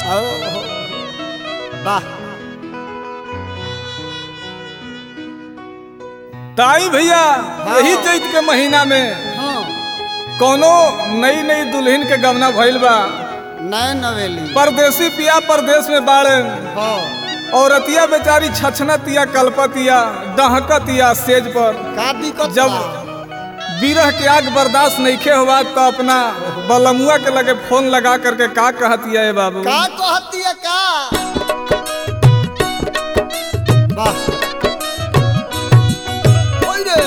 ओ वाह ताई भैया यही चैत के महीना में हाँ कोनो नई नई दुल्हन के गवना भइल बा नए नवेली परदेसी पिया परदेश में बाड़े हाँ औरतिया बेचारी छछनतिया कलपतिया डहकतिया सेज पर का दिक्कत जब बा? बिरह के आग बर्दाश्त नइखे हुआ तो अपना बलमुआ के लगे फोन लगा करके का कहतिया ए बाबू का कहती है का वाह ओए रे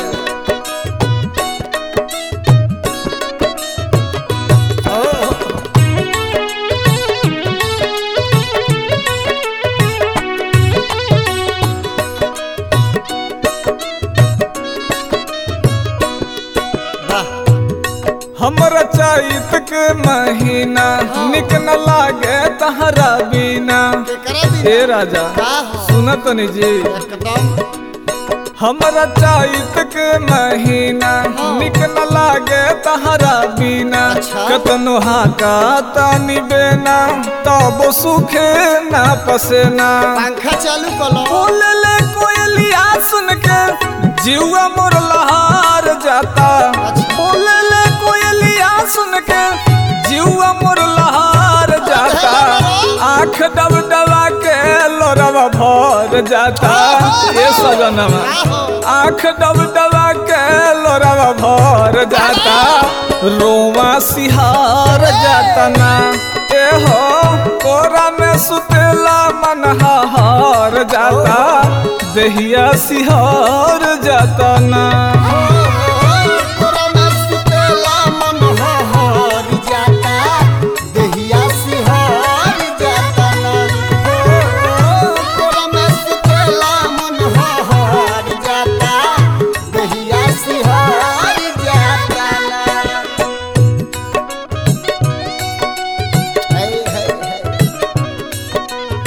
ओ वाह हमर चैत के महीना निक न लागे तहरा बिना केकरा भी ए राजा का हो सुनत नी जी एकदम हमरा चैत के महीना निक न लागे तहरा बिना अच्छा। कतनो हाका तानी बेना तब सुखे ना पसेना पंखा चालू कलो बोले ले कोयलिया सुन के जीवा मोर लहार जाता अच्छा। बोले ले कोयलिया सुन के जीवा मोर लहार जाता आँख डब डबा के लोरवा भर जाता ये सजनवा का हो आँख डब डबा के लोरवा भर जाता रोवा सिहार जाता ना ए हो कोरा में सुतेला मन हार जाता दहिया सिहार जाता ना कोरा में सुतेला मन हहर जाता, देहिया सिहर जाता ना। हो, कोरा में सुतेला मन हहर जाता, देहिया सिहर जाता ना। है, है, है।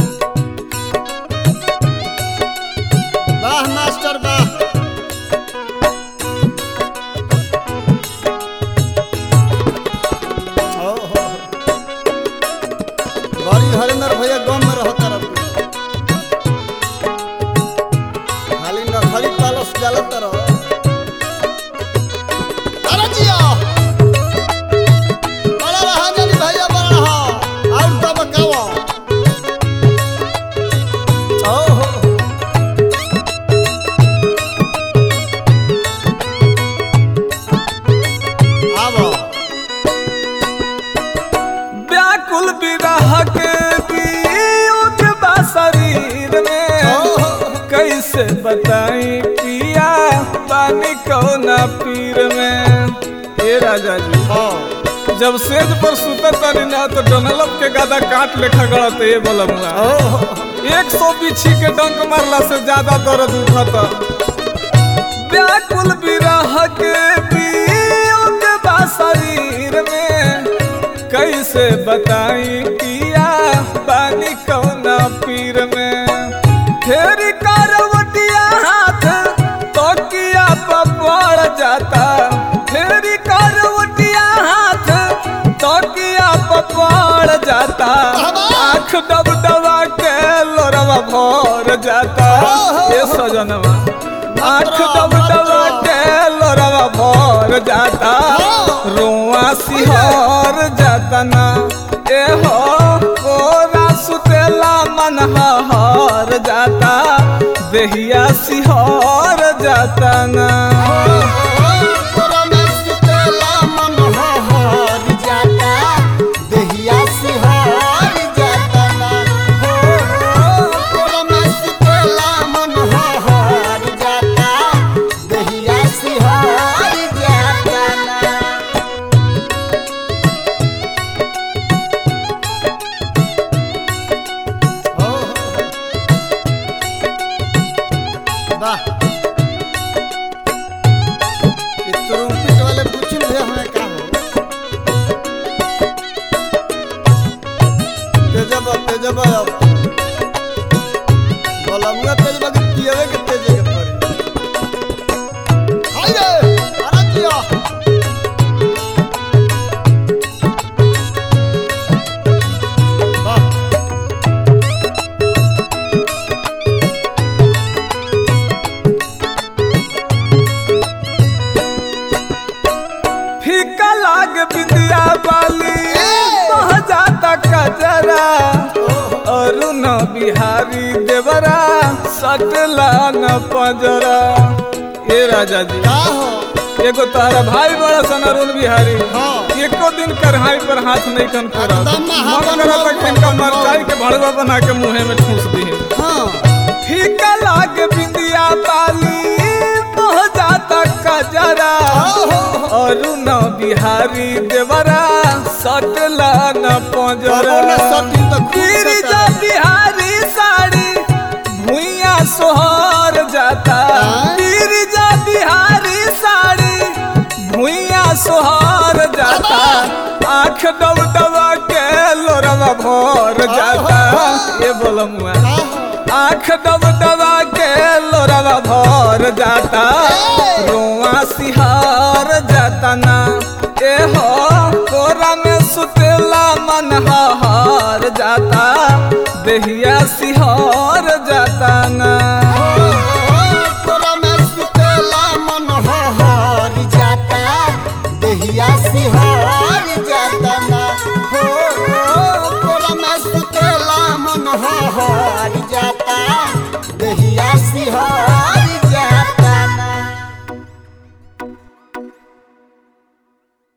वाह मास्टर वाह हो, हो। बड़ी हरिंदर भैया गाँव में रहता रहो खाली नखरी पालस डालत रहो अरे जिया बड़ा रहा जनी भैया बड़ा रहा और तो बकावा ओ हो हो। आवो व्याकुल विरह के वियोग बा शरीर में कैसे बताई पिया पानी कौना पीर में ए राजा जी हाँ जब सेज पर सुतत तारी ना तो डनलप के गादा काट लेखा गड़त ए बलमुआ एक सौ बिछी के डंक मारला से ज्यादा दर्द उठता व्याकुल विरह के वियोग बा शरीर में कैसे बताई पिया पानी कौना पीर में फेरी करवटिया हाथ तोकिया पड़ जाता फेरी करवटिया हाथ तोकिया पड़ जाता आँख डब डबा के लोरवा भर जाता ये सजनवा आँख डब डबा के लोरवा भर जाता रोआ सिहर जाता ना ए हो कोरा सुतेला मन हर जाता देहिया सिहर जाता ना कोरा में सुतेला मन हहर जाता, देहिया सिहर जाता ना। हो, कोरा में सुतेला मन हहर जाता, देहिया सिहर जाता ना। हो, वाह बिहारी देवरा सटला न पजरा ए राजा जी का हो एगो तारा भाई बड़ा सन अरुण बिहारी हाँ। एको दिन करहाई पर हाथ नहीं कन फोड़ा एकदम मन महाबन करत हो, कि इनका महाबन हो। मरचाई के भड़वा बना के मुंहे में ठूस दी हाँ फीका लागे बिंदिया बाली बह जाता कजरा अरुण बिहारी देवरा सटला न पजरा बाबू ने सटिन तो खूब गिरिजा सटा। बिहारी साड़ी भुइया सोहर जाता हाँ? गिरिजा बिहारी साड़ी भुइया सोहर जाता आँख डब डबा के लोरवा भर जाता ये बोलो मुआ का हो आँख डब डबा के लोरवा भर जाता रोआ सिहार जाता ना ए हो कोरा में सुतेला मन हार जाता देहिया सिहार जाता ना